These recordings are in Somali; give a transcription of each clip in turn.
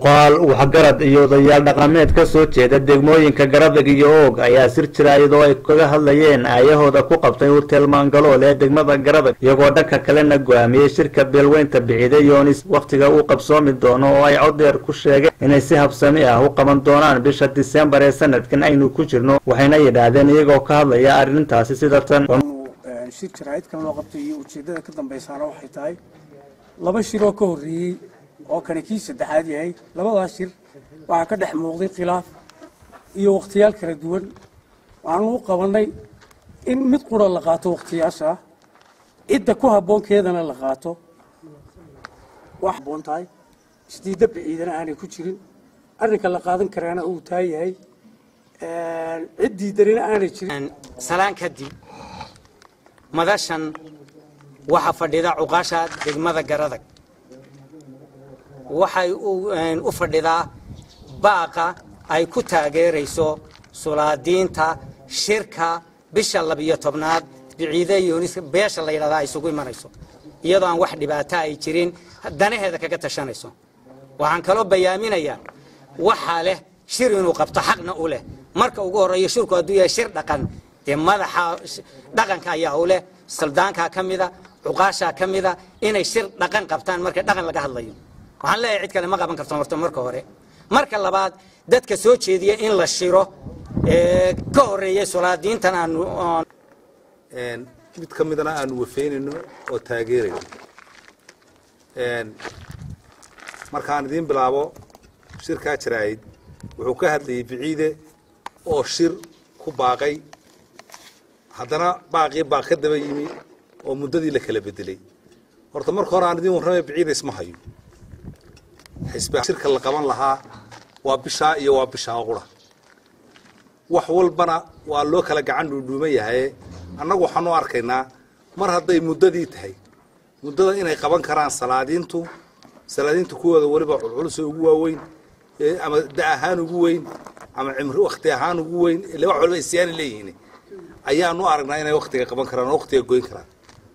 cuqaal waxgarad iyo odayaal dhaqameed ka soo jeeda degmooyinka garadag iyo oog ayaa sir jira iyadoo ay kaga hadlayeen aayahooda ku qabtay hurteel maangalool ee degmada garadag iyagoo dhanka kalena go-aamiyey shirka beelweynta bixide yoonis wakhtiga uu qabsoomi doono oo ay codeer ku sheegeen inay si habsami ah u qaban doonaan bisha disembar ee sanadkan aynu ku jirno waxayna yidhaahdeen iyagoo ka hadlaya arrintaasi sida tan shir jaraa'idkan loo qabtay iyo ujeeddada ka dambaysaana waxay tahay laba shiroo ka horreeyey oo kani kii saddexaad yahay labadaas shir waxaa ka dhex muuqday khilaaf iyo wakhtiyaal kala duwan waxaanu u qabannay in mid qura la qaato wakhtiyaasha cidda ku habboonkeedana la qaato wax habboon tahay isdiidda baciidana aanay ku jirin arrinka la qaadan karaana uu taa yahay cid diidanina aanay jirin salaan kadib madashan waxaa fadhida cuqaasha degmada garadag waxay u fadhidaa baaqa ay ku taageerayso sulaadiinta shirka bisha labiyo tobnaad biciide yunis beesha la yidhahdaa ay isugu imanayso iyadoo aan wax dhibaato ay jirin danaheeda kaga tashanayso waxaan kaloo bayaaminayaa waxaa leh shir inuu qabto xaqna u leh marka ugu horreeyo shirku hadduu yahay shir dhaqan dee madaxa dhaqanka ayaa u leh saldaankaa ka mida cuqaashaa ka mida inay shir dhaqan qabtaan marka dhaqan laga hadlayo waxaan leeyahay cid kale ma qaban karto horta marka hore marka labaad dadka soo jeediya in la shiro ka horreeyay sulaadiintan aanu mid ka midana aanu wafeynayno oo taageerayno markaan idiin bilaabo shirkaa jaraa'id wuxuu ka hadlayay biciide oo shir ku baaqay haddana baaqii baa ka daba yimi oo muddadii la kala bedelay horta marka hore aan idiin warramay biciida isma hayo xisbi shirka la qaban lahaa waa bishaa iyo waa bishaa qura wax walbana waa loo kala gacan dhuudhuuman yahaye annagu waxaanu arkaynaa mar hadday muddadii tahay muddada inay qaban karaan salaadiintu salaadiintu kuwooda weliba culculus ugu waaweyn ama da ahaan ugu weyn ama cimri wakti ahaan ugu weyn ile wax walba isyaani leeyihiin ayaanu aragnaa inay waktiga qaban karaan oo waktiga goyn karaan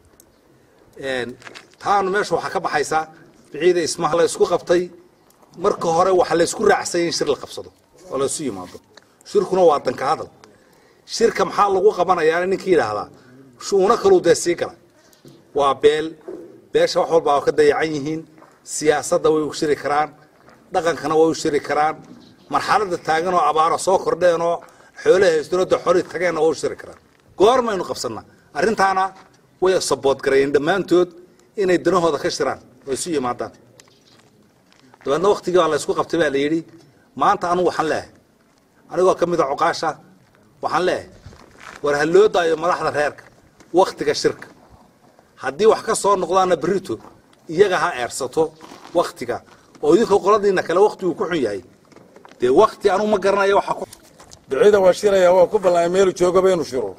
taanu meesha waxaa ka baxaysaa biciida ismaha la isku qabtay marka hore waxa la isku raacsanya in shir la qabsado oo la isu yimaado shirkuna waa danka hadal shirka maxaa lagu qabanayaa ninkii yidhaahdaa shu'uuno kaluu dee sii gala waa beel beesha wax walba waa ka dayacan yihiin siyaasadda way u shiri karaan dhaqankana way u shiri karaan marxaladda taagan oo abaaro soo kordheen oo xoolaha haystonada xori tageenna waa u shiri karaan goormaynu qabsannaa arrintaana way sabood garayeen dhammaantood inay danahooda ka shiraan oo isu yimaadaan dabeedna waktigii baa la ysku qabtay baa la yidhi maanta anugu waxaan leehay anigoo ka mida cuqaasha waxaan leehay war ha loo daayo madaxda reerka waktiga shirka haddii wax ka soo noqdaana berrito iyaga ha eersato waktiga oo idinka qoladiina kale waktigu ku xun yahay dee wakti anugu ma garanayo waxa ku bicida waa shiraya waa ku ballamay meelu joogaba inuu shiro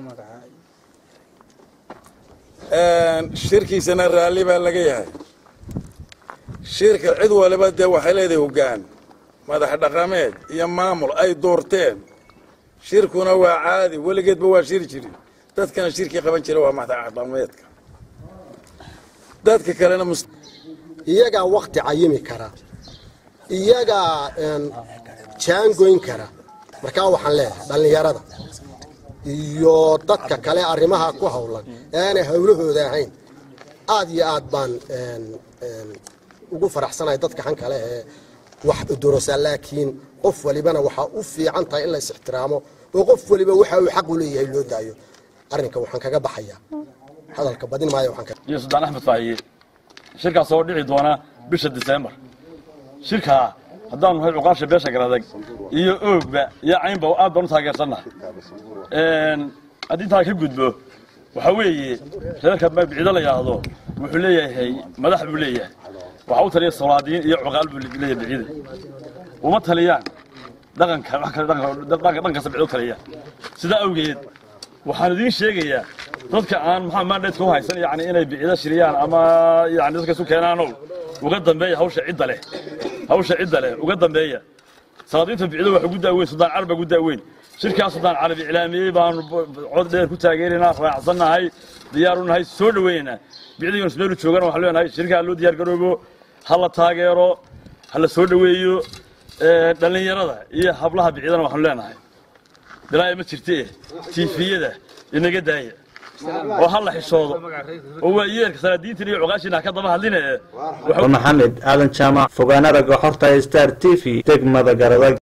shirkiisana raalli baa laga yahay shirka cid waliba dee waxay leedahay hoggaan madax dhaqameed iyo maamul ay doorteen shirkuna waa caadi weligeedba waa shiri jiri dadkana shirkii qaban jira waa madax dhaqameedka dadka kalena iyagaa wakti cayimi kara iyagaa jaangoyn kara markaa waxaan leeyahay dhallinyarada iyo dadka kale arrimaha ku howlan ee aanay howlahooda ahayn aad iyo aad baan ugu faraxsanahay dadka han kale ee wax udorosaa laakiin qof walibana waxaa u fiican tahay in la is ixtiraamo oo qof waliba waxa uu xaq u leeyahay loo daayo arrinka waxaan kaga baxayaa hadalka badin maayo waxaan iyo suldaan axmed faahiye shirkaas oo dhici doona bisha diseembar shirkaa haddaanu nahay cuqaasha beesha garadag iyo oogba iyo caynba aad baan u taageersannaha haddii intaa ka gudbo waxaa weeye reerka bicido la yidhaahdo wuxuu leeyahay madax buu leeyahay waxaa u taliya solaadiin iyo cuqaal buu leeyahay bicida uma taliyaan dhaqanka wax kale dhan kasta bicid u taliyaan sidaa awgeed waxaan idiin sheegayaa dadka aan maxaa maandheedka u haysan yani inay bicido shiriyaan ama yani dadka isu keenaanow uga dambeeya hawsha cidda leh hawsha cidda leh uga dambeeya salaadiinta bicido waxa ugu daaweyn suldaan carab baa ugu daaweyn shirkaas suldaan carab iclaamiyey baanu cod dheer ku taageeraynaa raacsannahay diyaaru nahay soo dhaweynaynaa bicida yunus meelu joogana waxaan leenahay shirkaa loo diyaar garoobo ha la taageero ha la soo dhoweeyo dhallinyarada iyo hablaha biciidana waxaanu leenahay bilaayo ma jirte tiifiyada inaga daaya oo ha la xishoodo oo waa yeelka salaadiintan iyo cuqaashiina ha ka daba hadline maxamed aadan jaamac fogaanaraga xorta star t v degmada garadag